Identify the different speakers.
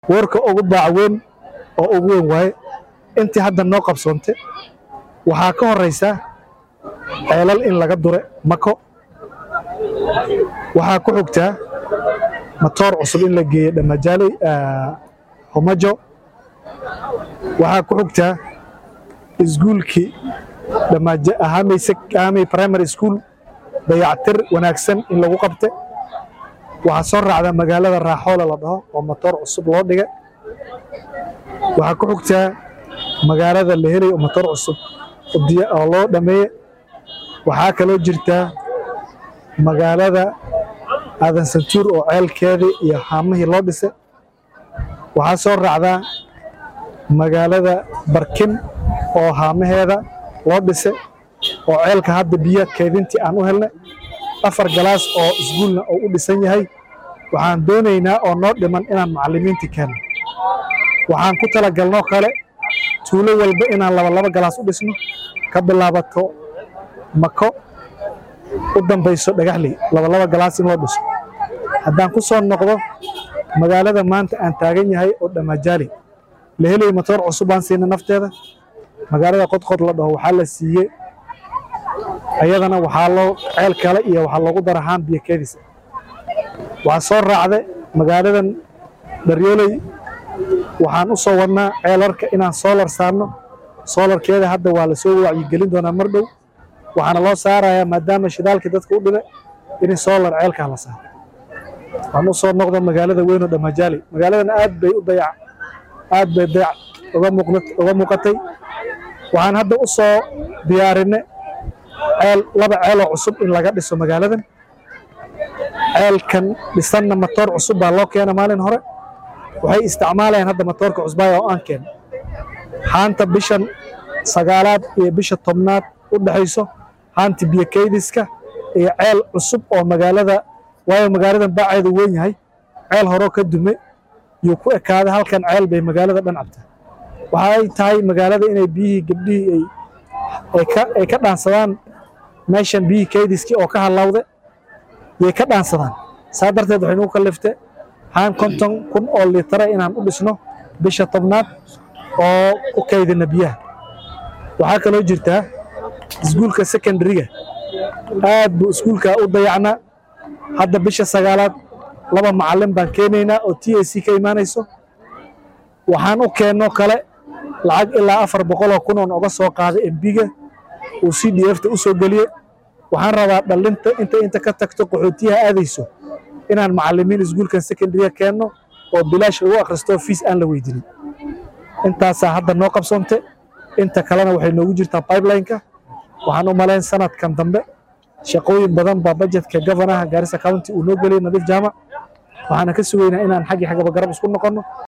Speaker 1: warka ugu baac weyn oo ugu weyn waaye intii hadda noo qabsoonte waxaa ka horeysa ceelal in laga dure mako waxaa ku xigtaa matoor cusub in la geeyo dhamajaaley homajo waxaa ku xigtaa iskuulkii ahamey primary school dayactir wanaagsan in lagu qabte waxaa soo raacda magaalada raaxoole la dhaho oo matoor cusub loo dhigay waxaa ku xigtaa magaalada la helay oo matoor cusub oo loo dhameeye waxaa kaloo jirtaa magaalada aadan santuur oo ceelkeedii iyo haamihii loo dhisay waxaa soo raacdaa magaalada barkin oo haamaheeda loo dhisay oo ceelka hadda biyo keedintii aan u helnay afar galaas oo iskuulna oo u dhisan yahay waxaan doonaynaa oo noo dhiman inaan macallimiintii keenno waxaan ku talagalnoo kale tuulo walba inaan labalaba galaas u dhisno ka bilaabato mako u dambayso dhagaxley labalaba galaas in loo dhiso haddaan ku soo noqdo magaalada maanta aan taagan yahay oo dhamajaali la helay matoor cusub baan siina nafteeda magaalada qodqod la dhaho waxaa la siiyey ayadana waxaa loo ceel kale iyo waxaa loogu dara haan biyo keedisa waxaa soo raacda magaaladan daryooley waxaan u soo wadnaa ceelarka inaan soolar saarno soolarkeeda hadda waa lasoo wacyigelin doonaa mar dhow waxaana loo saarayaa maadaama shidaalkii dadka u dhibay in soolar ceelkaa la saaro waan u soo noqda magaalada weyn oo dhamajaali magaaladan aad bay u dayac aad bay dayac uga muuqatay waxaan hadda u soo diyaarinay ceel laba ceeloo cusub in laga dhiso magaaladan ceelkan dhisanna matoor cusub baa loo keena maalin hore waxay isticmaalayaan hadda matoorka cusbaaya oo aan keen haanta bishan sagaalaad iyo bisha tobnaad u dhexayso haanta biyo keydiska iyo ceel cusub oo magaalada waayo magaaladan baaceedu weyn yahay ceel horoo ka dume yuu ku ekaaday halkan ceel bay magaalada dhan cabtaa waxa ay tahay magaalada inay biyihii gabdhihii ay ka dhaansadaan meeshan biyihii keydiskii oo ka halawde yay ka dhaansadaan saa darteed waxay nugu kalliftay haan konton kun oo litara inaan u dhisno bisha tobnaad oo u kaydina biyaha waxaa kaloo jirtaa iskuulka secondariga aad buu iskuulka u dayacnaa hadda bisha sagaalaad laba macallin baan keenaynaa oo t a c ka imaanayso waxaan u keenno kale lacag ilaa afar boqoloo kun oon oga soo qaaday embiga uu c d fta u soo geliye waxaan rabaa dhallinta inta inta ka tagto qaxootiyaha aadayso inaan macallimiin iskuulkan secondariga keenno oo bilaash lagu akhristo fiis aan la weydinin intaasaa hadda noo qabsoonte inta kalena waxay noogu jirtaa pipelineka waxaan u malayn sanadkan dambe shaqooyin badan baa bajetka governaha gaarisa county uu noo geliyay nadiif jaamac waxaana ka sugaynaa inaan xaggii xaggaba garab isku noqonno